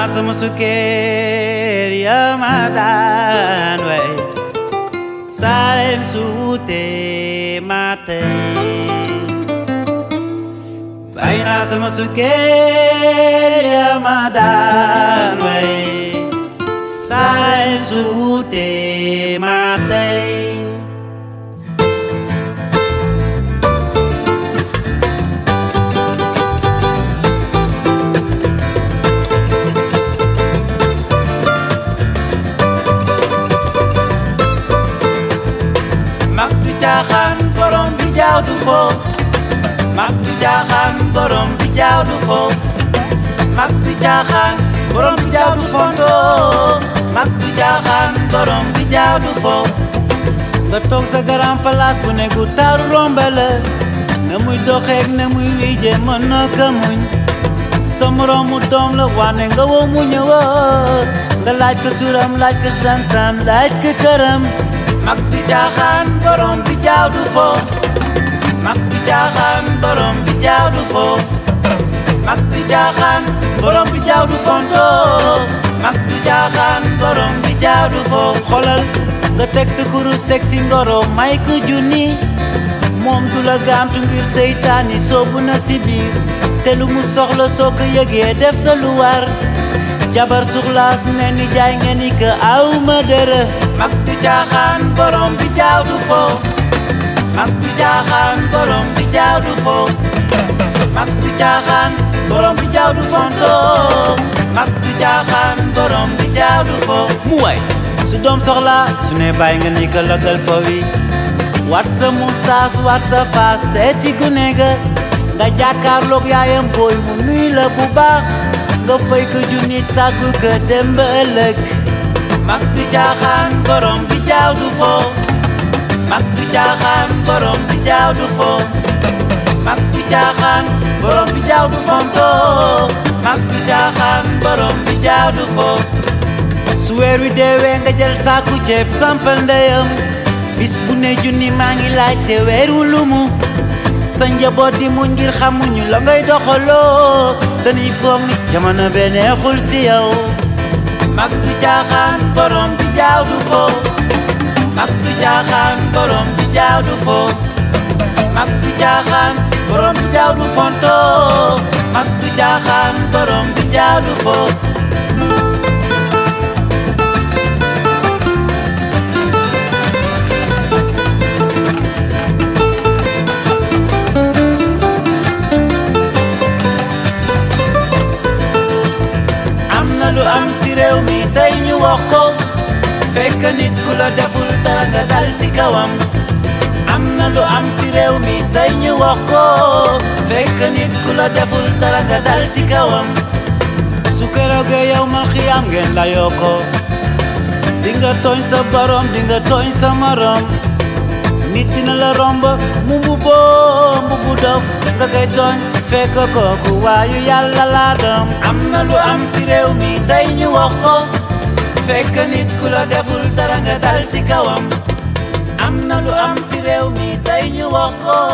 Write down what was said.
naa sama sukkeer ya ma daan way saaren suute ma tey bay naa sama sukkeer ya ma daan way saaren suute ma tey mag du caaxaan borom bi jaaw du fo mag du caaxaan borom bi jaaw du fo mag du caaxaan borom bi jaaw du fonto mag du caaxaan borom bi jaaw du fo nga toog sa garan place bu ne gu taaru rombale na muy doxeek na muy wiije mën na ka muñ sa moroomu doom la wane nga woo mu ñëwaat nga laaj ko turam laaj ko santam laaj ko këram mag bi jaaxaan borom bi jaaw du fo mag bi jaaxaan borom bi jaaw du fo mag bi jaaxaan borom bi jaaw du fonto mag bi jaaxaan borom bi jaaw du fo xolal nga teg sa kurus teg si ngoro may ko junni moom du la gaantu ngir seytaani soobu na si biir te lu mu soxla soo ko yëgee def sa lu war jabar suxlaa su ne ni jaay ngeen ni que aw ma dërë mag du caaxaan borom bi jaaw du fo mag du caaxaan borom bi jaaw du fo mag du caaxaan borom bi jaaw du fonto mag du caaxaan borom bi jaaw du fo mu way su doom soxla su ne bàyyi nga ni que lëkkal fo wi wat sa mustaas wat sa faas seeti gune ga nga jàkkaarloog yaayam booy mu nuy la bu baax nga fay ko junni tàggu ko dem ba ëllëg mag du caaxaan borom bi jaaw du fo mag du caaxaan borom bi jaaw du fo mag du caaxaan borom bi jaaw du fonto mag du caaxaan borom bi jaaw du fo su weer wi deewee nga jël saaku ceeb sampal ndeyam bis bu ne junni maa ngi laajte weer wu lumu sa njaboot di mu ngir xamuñu la ngay doxaloo dañuy foog ni jamono bee neexul si yow mag du caaxaan borom bi jaaw du fo mag du caaxaan borom bi jaaw du fo mag du caaxaan borom bi jaaw du fonto mag du caaxaan borom bi jaaw du fo am na lu am si réew mi tey ñu wax ko fekk nit ku la deful dara nga dal ci kawam am na lu am si réew mi tey ñu wax ko fekk nit ku la deful dara nga dal ci kawam su keroogee yow mal xiyaam ngeen la yoo ko di nga tooñ sa borom di nga tooñ sa morom nit dina la romb mu mbubboo mbubbu dof nga koy tooñ fekk kooku waayu yàlla laa doom am na lu am si réew mi tey ñu wax ko fekk nit ku la deful dara nga dal ci kawam am na lu am si réew mi tey ñu wax ko